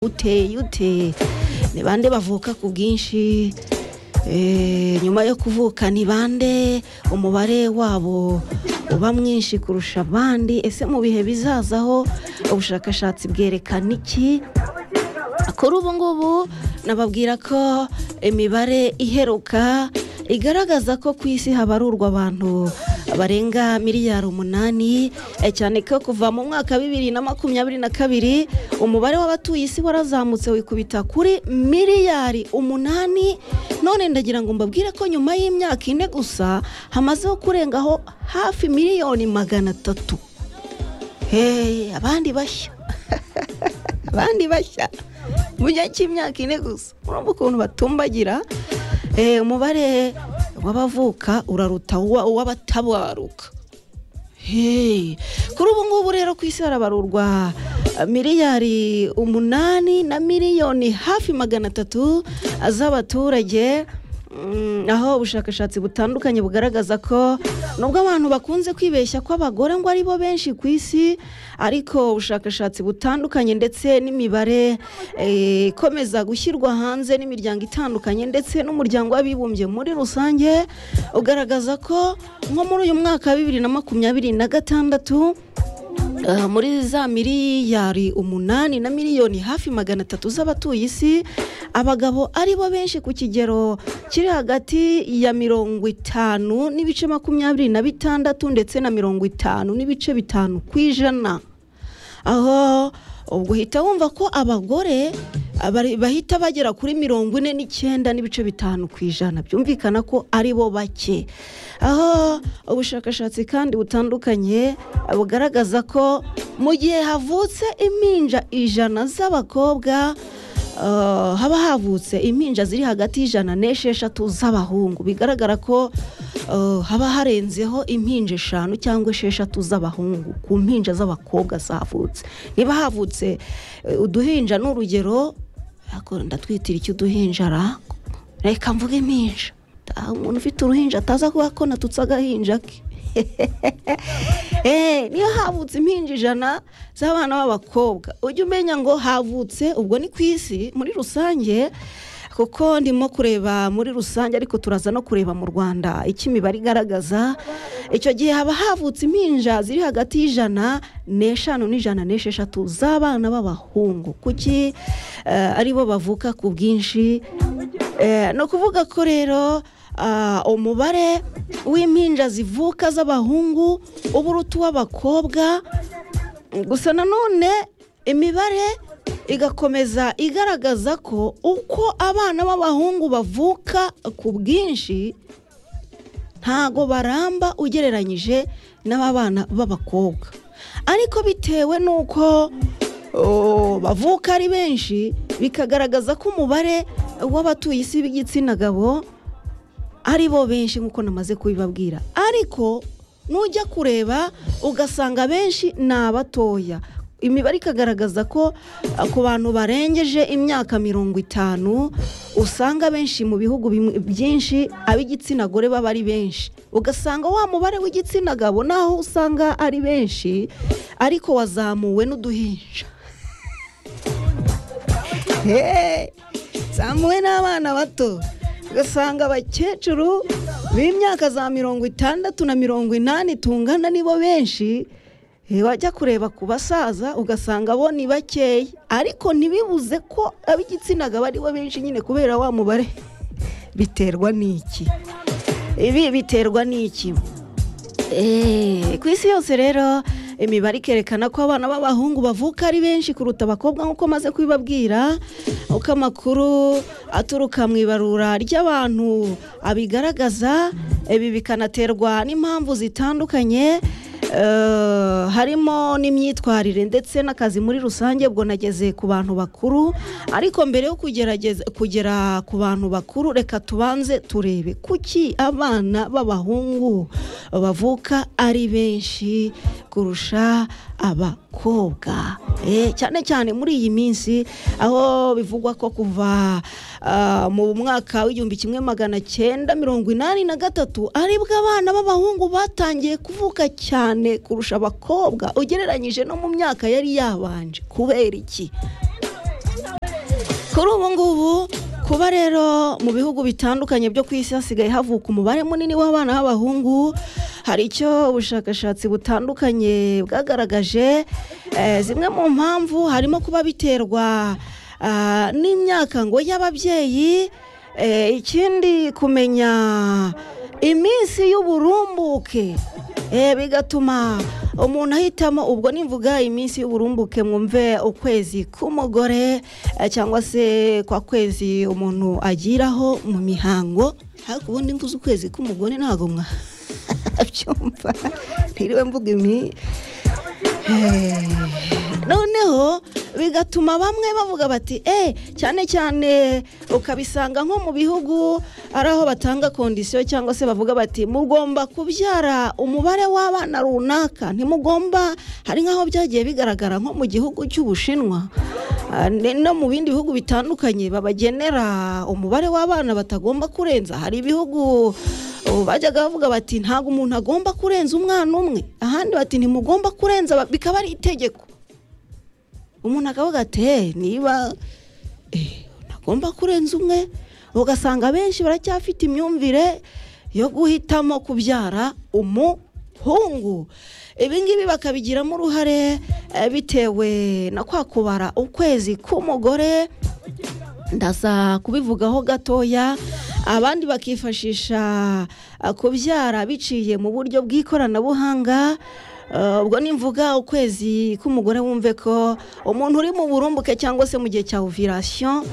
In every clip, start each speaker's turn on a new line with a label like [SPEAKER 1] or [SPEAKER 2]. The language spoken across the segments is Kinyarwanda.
[SPEAKER 1] uteye ute ni bande bavuka ku bwinshi Eh, nyuma yo kuvuka ni bande umubare wabo uba mwinshi kurusha abandi ese mu bihe bizazaho ubushakashatsi bwerekana iki kuri ubu ngubu nababwira ko imibare iheruka igaragaza ko ku isi habarurwa abantu barenga miliyari umunani eh, cyane ko kuva mu mwaka wa bibiri na makumyabiri na kabiri umubare w'abatuye isi warazamutse wikubita kuri miliyari umunani none ndagira ngo mbabwire ko nyuma y'imyaka ine gusa hamazeho kurengaho hafi miliyoni magana atatu Hey, abandi bashya abandi bashya mu gihe cy'imyaka ine gusa urumva ukuntu batumbagira Eh, umubare w'abavuka uraruta uwa- uw'abatabaruka Hey, kuri ubu ngubu rero ku isi harabarurwa eh, miliyari umunani na miliyoni hafi magana atatu z'abaturage Mm, aho ubushakashatsi butandukanye bugaragaza ko nubwo abantu bakunze kwibeshya ko abagore ngo ari bo benshi ku isi ariko ubushakashatsi butandukanye ndetse n'imibare eh, ikomeza gushyirwa hanze n'imiryango itandukanye ndetse n'umuryango w'abibumbye muri rusange ugaragaza ko nko muri uyu mwaka wa bibiri na makumyabiri na gatandatu Uh, muri za miliyari umunani na miliyoni hafi magana atatu z'abatuye isi abagabo ari bo benshi ku kigero kiri hagati ya mirongo itanu n'ibice makumyabiri na bitandatu ndetse na mirongo itanu n'ibice bitanu ku ijana aho ubwo uhita wumva ko abagore abari- bahita bagera kuri mirongo ine n'icyenda n'ibice bitanu ku ijana byumvikana ko ari bo bake aho ubushakashatsi kandi butandukanye bugaragaza ko mu gihe havutse impinja ijana z'abakobwa Uh, haba havutse impinja ziri hagati y'ijana n'esheshatu z'abahungu bigaragara ko uh, haba harenzeho impinja eshanu cyangwa esheshatu z'abahungu ku mpinja z'abakobwa zavutse niba havutse uh, uduhinja n'urugero ariko ndatwitira icy'uduhinja ra reka mvuge impinja Ah, umuntu ufite uruhinja ataza kuba ko natutse agahinja ke Eh, niyo havutse impinja ijana z'abana b'abakobwa ujya umenya ngo havutse ubwo ni ku isi muri rusange kuko ndimo kureba muri rusange ariko turaza no kureba mu rwanda icyo imibare igaragaza icyo gihe haba havutse impinja ziri hagati y'ijana n'eshanu n'ijana n'esheshatu z'abana b'abahungu kuki eh, ari bo bavuka ku bwinshi Eh, ni ukuvuga ko rero ah, umubare w'impinja zivuka z'abahungu uba uruta uw'abakobwa gusa nanone imibare igakomeza igaragaza ko uko abana b'abahungu bavuka ku bwinshi ntago baramba ugereranyije n'ababana b'abakobwa ariko bitewe n'uko oh, bavuka ari benshi bikagaragaza ko umubare w'abatuye isi b'igitsina gabo ari bo benshi nk'uko namaze kubibabwira ariko nujya kureba ugasanga benshi ni abatoya imibare ikagaragaza ko eh, ku bantu barengeje imyaka mirongo itanu usanga benshi mu bihugu bimwe- byinshi ab'igitsina gore baba ari benshi ugasanga wa mubare w'igitsina gabo naho usanga ari benshi ariko wazamuwe n'uduhinja Hey, zamuwe n'abana bato ugasanga abakecuru b'imyaka za mirongo itandatu na mirongo inani tungana nibo benshi Eh, wajya kureba ku basaza ugasanga bo ni bakeya ariko ntibibuze ko ab'igitsina gabo ari bo benshi nyine kubera wa mubare biterwa n'iki ibi biterwa n'iki Eh, ku isi yose rero imibare ikerekana ko abana b'abahungu bavuka ari benshi kuruta abakobwa nk'uko maze kubibabwira uko amakuru aturuka mu ibarura ry'abantu abigaragaza ibi bikanaterwa n'impamvu zitandukanye eh, harimo n'imyitwarire ndetse n'akazi muri rusange ubwo nageze ku bantu bakuru ariko mbere yo kugerageza kugera ku bantu bakuru reka tubanze turebe kuki abana b'abahungu bavuka ari benshi kurusha abakobwa Eh, cyane cyane muri iyi minsi aho bivugwa ko kuva ah, mu mwaka w'igihumbi kimwe magana cyenda mirongo inani na gatatu aribwo abana b'abahungu batangiye kuvuka cyane kurusha abakobwa ugereranyije no mu myaka yari yabanje kubera iki kuri ubu ngubu kuba rero mu bihugu bitandukanye byo ku isi hasigaye havuka umubare munini w'abana b'abahungu hari icyo ubushakashatsi butandukanye bwagaragaje Eh, zimwe mu mpamvu harimo kuba biterwa ah, n'imyaka ngo y'ababyeyi Eh, ikindi kumenya iminsi y'uburumbuke Eh, bigatuma umuntu ahitamo ubwo nimvuga iminsi y'uburumbuke mwumve ukwezi k'umugore eh, cyangwa se kwa kwezi umuntu agiraho mu mihango ariko ubundi mvuze ukwezi k'umugore ntabwo mwabyumva ntiriwe mvuga imi noneho bigatuma bamwe bavuga bati eh cyane cyane ukabisanga nko mu bihugu ari aho batanga kondisiyo cyangwa se bavuga bati mugomba kubyara umubare w'abana runaka ntimugomba hari nk'aho byagiye bigaragara nko mu gihugu cy'ubushinwa Ah, ne- no mu bindi bihugu bitandukanye babagenera umubare w'abana batagomba kurenza hari ibihugu ubu bajyaga bavuga bati ntabwo umuntu agomba kurenza umwana umwe ahandi bati ntimugomba kurenza ba- bikaba ari itegeko umuntu akavuga ati "Eh, niba eh, ntagomba kurenza umwe ugasanga benshi baracyafite imyumvire yo guhitamo kubyara umuhungu ibi ngibi bakabigiramo uruhare eh, bitewe na kwa kubara ukwezi k'umugore ndaza kubivugaho gatoya abandi bakifashisha ah, kubyara biciye mu buryo bw'ikoranabuhanga Ah, ubwo nimvuga ukwezi k'umugore wumve ko umuntu uri mu burumbuke cyangwa se mu gihe cya ovirasiyo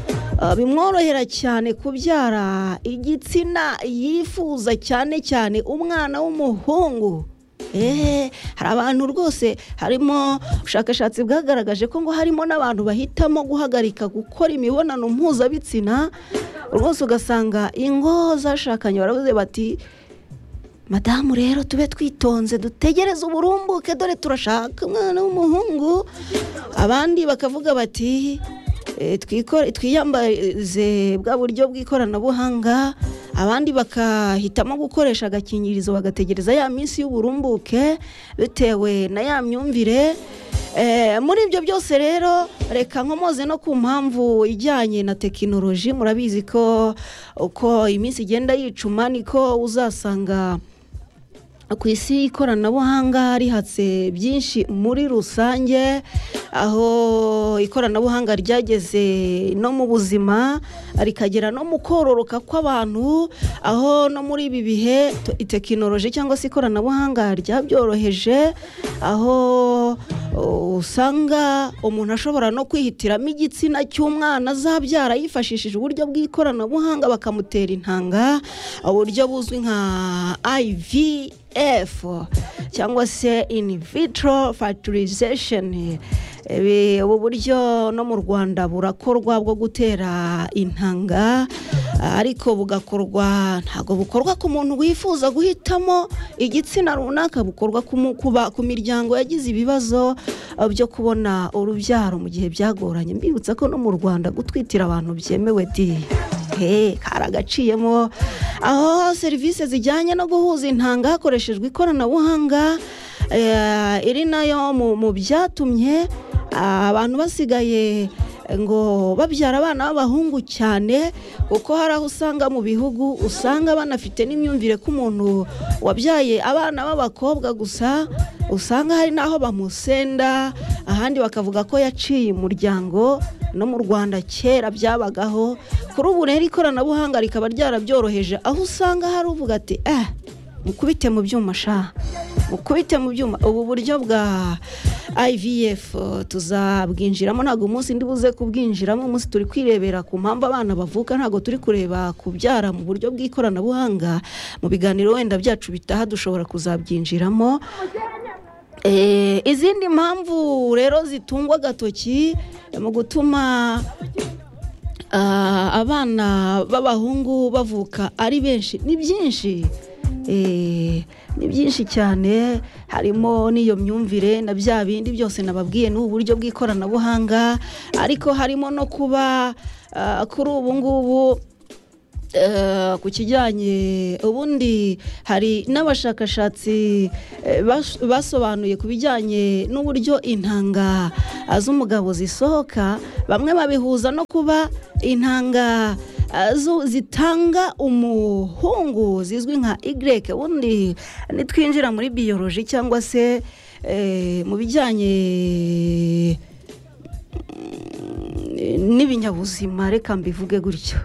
[SPEAKER 1] bimworohera cyane kubyara igitsina yifuza cyane cyane umwana w'umuhungu Eh, hari abantu rwose harimo ubushakashatsi bwagaragaje ko ngo harimo n'abantu bahitamo guhagarika gukora imibonano mpuzabitsina rwose ugasanga ingo zashakanye baravuze bati madamu rero tube twitonze dutegereze uburumbuke dore turashaka umwana w'umuhungu abandi bakavuga bati "Eh, twikore- twiyambaze bwa buryo bw'ikoranabuhanga abandi bakahitamo gukoresha agakingirizo bagategereza ya minsi y'uburumbuke bitewe na ya myumvire Eh, muri ibyo byose rero reka nkomoze no ku mpamvu ijyanye na tekinoloji murabizi ko uko iminsi igenda yicuma niko uzasanga ku isi ikoranabuhanga rihatse byinshi muri rusange aho ikoranabuhanga ryageze no mu buzima rikagera no mu kororoka kw'abantu aho no muri ibi bihe t- tekinoloji cyangwa se ikoranabuhanga ryabyoroheje aho o, usanga umuntu ashobora no kwihitiramo igitsina cy'umwana azabyara yifashishije uburyo bw'ikoranabuhanga bakamutera intanga uburyo buzwi nka IVF cyangwa se in vitro fertilization Ibi- ubu buryo no mu Rwanda burakorwa bwo gutera intanga ariko bugakorwa ntabwo bukorwa ku muntu wifuza guhitamo igitsina runaka bukorwa ku mu- ku ba- ku miryango yagize ibibazo eh, byo kubona urubyaro mu gihe byagoranye mbibutsa ko no mu Rwanda gutwitira abantu byemewe di he kari agaciyemo aho serivisi zijyanye no guhuza intanga hakoreshejwe ikoranabuhanga eh, iri nayo mu mu byatumye ah, abantu basigaye eh, ngo babyara abana b'abahungu cyane kuko hari aho usanga mu bihugu usanga banafite n'imyumvire ko umuntu wabyaye abana b'abakobwa gusa usanga hari n'aho bamusenda ahandi bakavuga ko yaciye umuryango no mu rwanda kera byabagaho kuri ubu rero ikoranabuhanga rikaba ryarabyoroheje aho usanga hari uvuga ati eh mukubite mu byuma sha mukubite mu byuma ubu buryo bwa IVF eh, tuzabwinjiramo ntabwo umunsi ndi buze kubwinjiramo umunsi turi kwirebera ku mpamvu abana bavuka ntabwo turi kureba kubyara mu buryo bw'ikoranabuhanga mu biganiro wenda byacu bitaha dushobora kuzabyinjiramo Eh, izindi mpamvu rero zitungwa agatoki mu gutuma ah, abana b'abahungu bavuka ari benshi ni byinshi Eh, ni byinshi cyane harimo n'iyo myumvire na bya bindi byose nababwiye n'ubu buryo bw'ikoranabuhanga ariko harimo no kuba ah, kuri ubu ngubu eh, ku kijyanye ubundi hari n'abashakashatsi eh, bas- basobanuye ku bijyanye n'uburyo intanga eh, z'umugabo zisohoka bamwe babihuza no kuba intanga eh, zo- zitanga umuhungu zizwi nka Y ubundi nitwinjira muri biyoroji cyangwa se eh, mu bijyanye n'ibinyabuzima reka mbivuge gutyo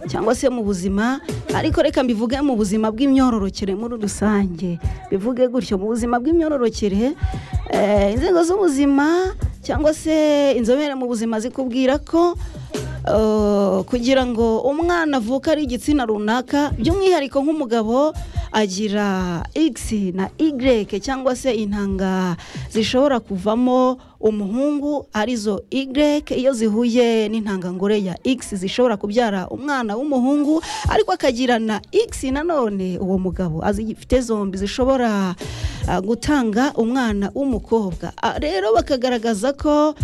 [SPEAKER 1] cyangwa se mu buzima ariko reka mbivuge mu buzima bw'imyororokere muri rusange bivuge gutyo mu buzima bw'imyororokere eh, inzego z'ubuzima cyangwa se inzobere mu buzima zikubwira ko eh, kugira ngo umwana avuke ari igitsina runaka by'umwihariko nk'umugabo agira x na y cyangwa se intanga zishobora kuvamo umuhungu arizo y iyo zihuye n'intangangore ya x zishobora kubyara umwana w'umuhungu ariko akagira na x nanone uwo mugabo azifite zombi zishobora ah, gutanga umwana w'umukobwa Ah, rero bakagaragaza ko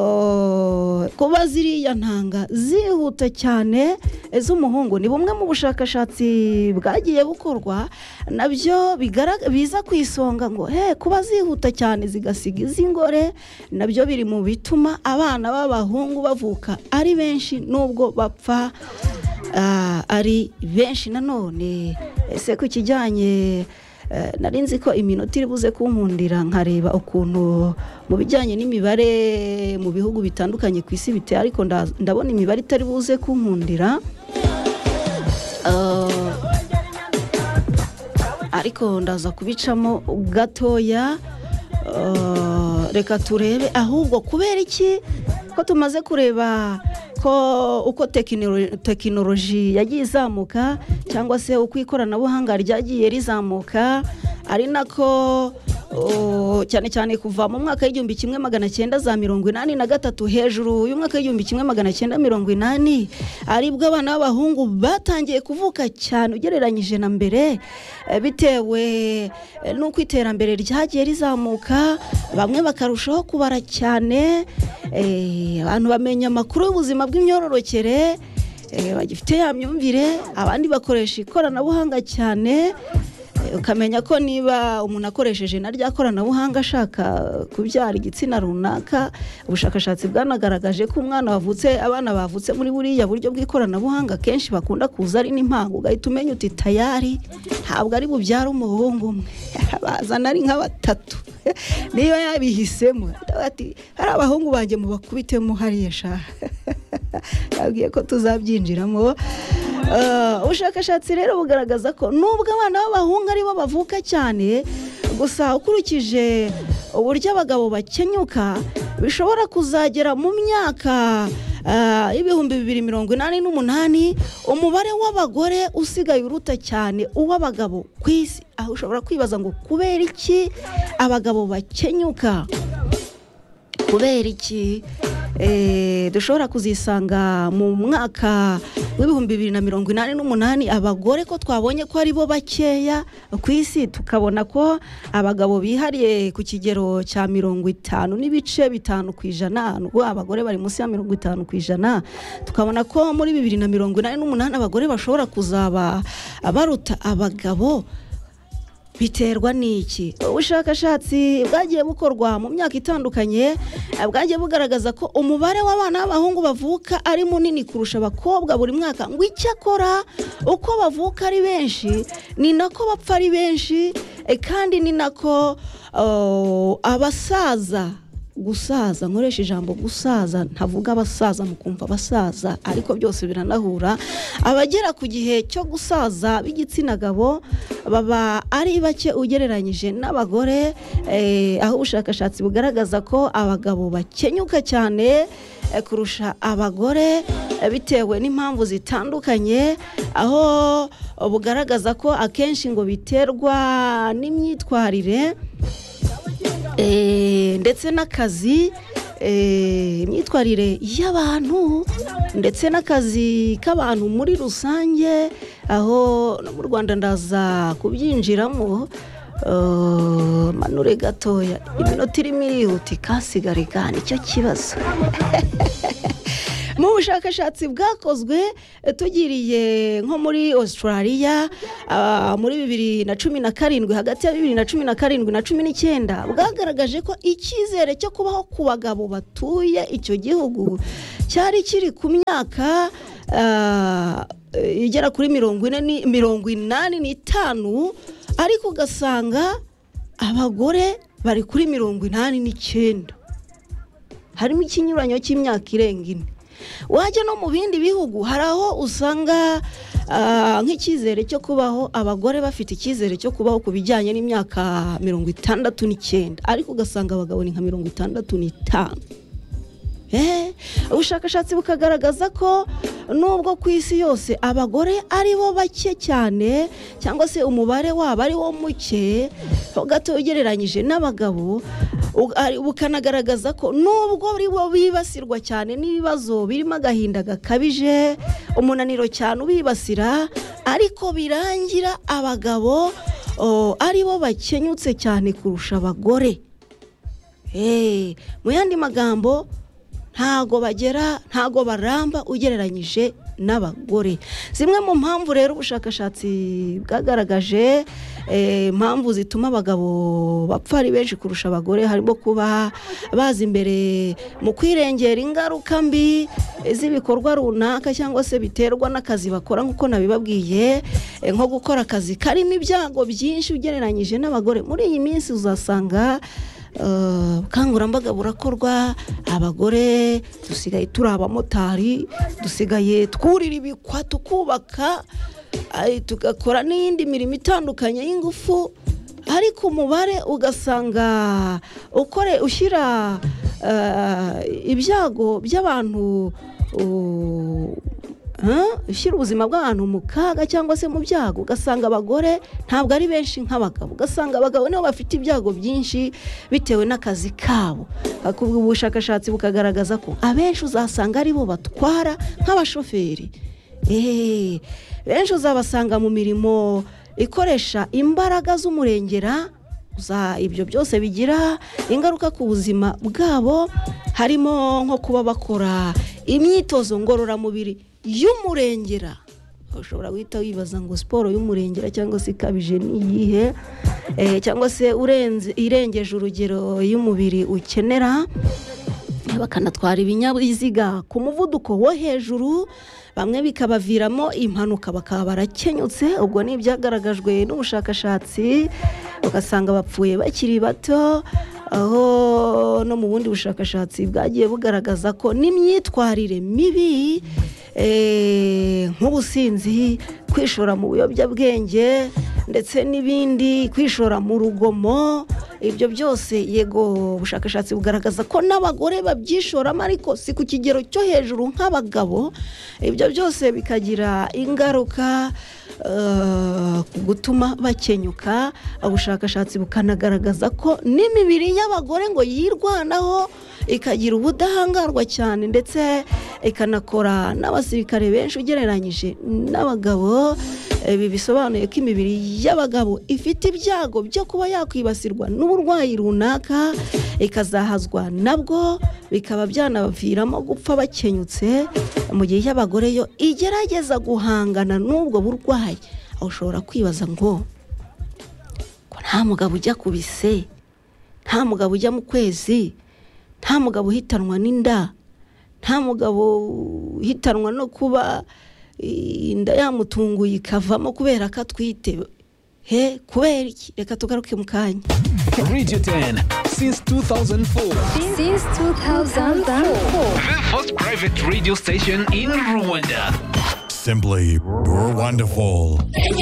[SPEAKER 1] Oh, kuba ziriya ntanga zihuta cyane z'umuhungu ni bumwe mu bushakashatsi bwagiye bukorwa nabyo bigaraga- biza ku isonga ngo he kuba zihuta cyane zigasiga iz'ingore nabyo biri mu bituma abana b'abahungu bavuka ari benshi n'ubwo bapfa ah, ari benshi nanone ese ku kijyanye eh, nari nzi ko iminota iri buze kunkundira nkareba ukuntu mu bijyanye n'imibare mu bihugu bitandukanye ku isi biteye ariko nda- ndabona imibare itari buze kunkundira Eh, ariko ndaza kubicamo gatoya Eh, reka turebe ahubwo kubera iki ko tumaze kureba ko uko tekinolo- tekinoloji yagiye izamuka cyangwa se uko ikoranabuhanga ryagiye rizamuka ari nako oh, cyane cyane kuva mu mwaka w'igihumbi kimwe magana cyenda za mirongo inani na gatatu hejuru y'umwaka w'igihumbi kimwe magana cyenda mirongo inani aribwo abana b'abahungu batangiye kuvuka cyane ugereranyije na mbere eh, bitewe eh, n'uko iterambere ryagiye rizamuka bamwe bakarushaho kubara cyane eh, abantu bamenya amakuru y'ubuzima bw'imyororokere eh, bagifite ya myumvire abandi bakoresha ikoranabuhanga cyane Eh, ukamenya ko niba umuntu akoresheje na rya koranabuhanga ashaka kubyara igitsina runaka ubushakashatsi bwanagaragaje ko umwana wavutse abana bavutse muri buriya buryo bw'ikoranabuhanga kenshi bakunda kuza ari n'impanga ugahita umenya uti tayari ntabwo ari bubyare umuhungu umwe bazana ari nka batatu niyo yabihisemo Ndavuga ati hari abahungu banjye mubakubitemo hariya sha yabwiye ko tuzabyinjiramo Eh, ubushakashatsi rero bugaragaza ko nubwo abana b'abahungu aribo bavuka cyane gusa ukurikije uburyo abagabo bakenyuka bishobora kuzagera mu myaka eh, y'ibihumbi bibiri mirongo inani n'umunani umubare w'abagore usigaye uruta cyane uw'abagabo ku isi aho ushobora kwibaza ngo kubera iki abagabo bakenyuka kubera iki Eh, dushobora kuzisanga mu mwaka w'ibihumbi bibiri na mirongo inani n'umunani abagore ko twabonye ko ari bo bakeya ku isi tukabona ko abagabo bihariye ku kigero cya mirongo itanu n'ibice bitanu ku ijana nubwo abagore bari munsi ya mirongo itanu ku ijana tukabona ko muri bibiri na mirongo inani n'umunani abagore bashobora kuzaba baruta abagabo biterwa n'iki ubushakashatsi bwagiye bukorwa mu myaka itandukanye eh, bwagiye bugaragaza ko umubare w'abana b'abahungu bavuka ari munini kurusha abakobwa buri mwaka ngo icyakora uko bavuka ari benshi ni nako bapfa ari benshi eh, kandi ni nako oh, abasaza gusaza nkoresha ijambo gusaza ntavuga abasaza mu kumva abasaza ariko byose biranahura abagera ku gihe cyo gusaza b'igitsina gabo baba ari bake ugereranyije n'abagore eh, aho ubushakashatsi bugaragaza ko abagabo bakenyuka cyane eh, kurusha abagore eh, bitewe n'impamvu zitandukanye aho bugaragaza ko akenshi ngo biterwa n'imyitwarire Eh, ndetse n'akazi eh, imyitwarire y'abantu ndetse n'akazi k'abantu muri rusange aho no mu rwanda ndaza kubyinjiramo eh, manure gatoya iminota irimo irihuta ikasigarigana icyo kibazo mu bushakashatsi bwakozwe eh, tugiriye nko muri australia ah, muri bibiri na cumi na karindwi hagati ya bibiri na cumi na karindwi na cumi n'icyenda bwagaragaje ko icyizere cyo kubaho ku bagabo batuye icyo gihugu cyari kiri ku myaka ah, eh, igera kuri mirongo ine ni- mirongo inani n'itanu ariko ugasanga abagore bari kuri mirongo inani n'icyenda harimo ikinyuranyo cy'imyaka irenga ine wajya no mu bindi bihugu hari aho usanga ah, nk'icyizere cyo kubaho abagore bafite icyizere cyo kubaho ku bijyanye n'imyaka mirongo itandatu n'icyenda ariko ugasanga abagabo ni nka mirongo itandatu n'itanu Eh, ubushakashatsi bukagaragaza ko nubwo ku isi yose abagore ari bo bake cyane cyangwa se umubare wabo ari wo muke gato ugereranyije n'abagabo u- ari- bukanagaragaza ko nubwo ari bo bibasirwa cyane n'ibibazo birimo agahinda gakabije umunaniro cyane ubibasira ariko birangira abagabo o, ari bo bakenyutse cyane kurusha abagore Eh, mu yandi magambo ntago bagera ntago baramba ugereranyije n'abagore zimwe mu mpamvu rero ubushakashatsi bwagaragaje eh, impamvu zituma abagabo bapfa ari benshi kurusha abagore harimo kuba baza imbere mu kwirengera ingaruka mbi z'ibikorwa runaka cyangwa se biterwa n'akazi bakora nk'uko nabibabwiye eh, nko gukora akazi karimo ibyago byinshi ugereranyije n'abagore muri iyi minsi uzasanga Uh, ubukangurambaga burakorwa abagore dusigaye turi abamotari dusigaye twurira ibikwa tukubaka ay, tugakora n'iyindi mirimo itandukanye y'ingufu ariko umubare ugasanga ukore ushyira uh, ibyago by'abantu uh, Huh? ushyira ubuzima bw'abantu mu kaga cyangwa se mu byago ugasanga abagore ntabwo ari benshi nk'abagabo ugasanga abagabo nibo bafite ibyago byinshi bitewe n'akazi kabo Ariko ubwo ubushakashatsi bukagaragaza ko abenshi uzasanga ari bo batwara nk'abashoferi Eh, benshi uzabasanga mu mirimo ikoresha imbaraga z'umurengera uza ibyo byose bigira ingaruka ku buzima bwabo harimo nko kuba bakora imyitozo ngororamubiri y'umurengera ushobora guhita wibaza ngo siporo y'umurengera cyangwa se ikabije ni iyihe Eh, cyangwa se urenze irengeje urugero y'umubiri ukenera bakanatwara ibinyabiziga ku muvuduko wo hejuru bamwe bikabaviramo impanuka bakaba barakenyutse ubwo ni ibyagaragajwe n'ubushakashatsi ugasanga bapfuye bakiri bato aho no mu bundi bushakashatsi bwagiye bugaragaza ko n'imyitwarire mibi eh, nk'ubusinzi kwishora mu biyobyabwenge ndetse n'ibindi kwishora mu rugomo ibyo byose yego ubushakashatsi bugaragaza ko n'abagore babyishoramo ariko si ku kigero cyo hejuru nk'abagabo ibyo byose bikagira ingaruka eh, ku gutuma bakenyuka ubushakashatsi bukanagaragaza ko n'imibiri y'abagore ngo yirwanaho ikagira ubudahangarwa cyane ndetse ikanakora n'abasirikare benshi ugereranyije n'abagabo ibi bisobanuye ko imibiri y'abagabo ifite ibyago byo kuba yakwibasirwa n'uburwayi runaka ikazahazwa nabwo bikaba byanabaviramo gupfa bakenyutse mu gihe y'abagore yo igerageza guhangana n'ubwo burwayi aho ushobora kwibaza ngo ko nta mugabo ujya ku bise nta mugabo ujya mu kwezi nta mugabo uhitanwa n'inda nta mugabo uhitanwa no kuba eh, inda yamutunguye ikavamo kubera ko atwite he kubera iki reka tugaruke mu kanya
[SPEAKER 2] Radio 10 since 2004.
[SPEAKER 3] Since 2004.
[SPEAKER 2] The first private radio station in Rwanda.
[SPEAKER 4] Simply, you're wonderful.